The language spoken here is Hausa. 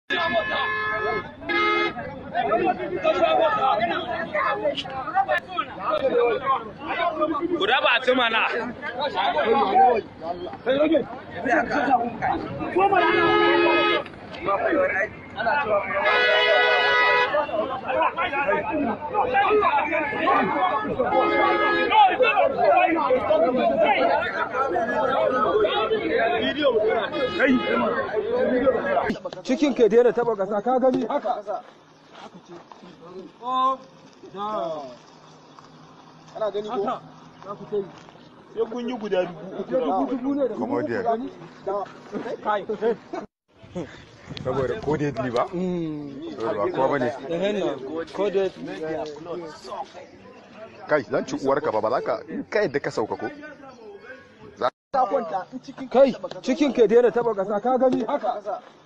Ku raba su mana. cikin ke daina taba kasa ka gani haka ana gani ko sai kun yi guda dubu dubu ne da Comedian. gani kai saboda ko dai ba saboda ba kowa bane ko da kai zan ci uwarka ba ba za ka in ka yadda ka sauka ko kai cikin ke daina taba kasa ka gani haka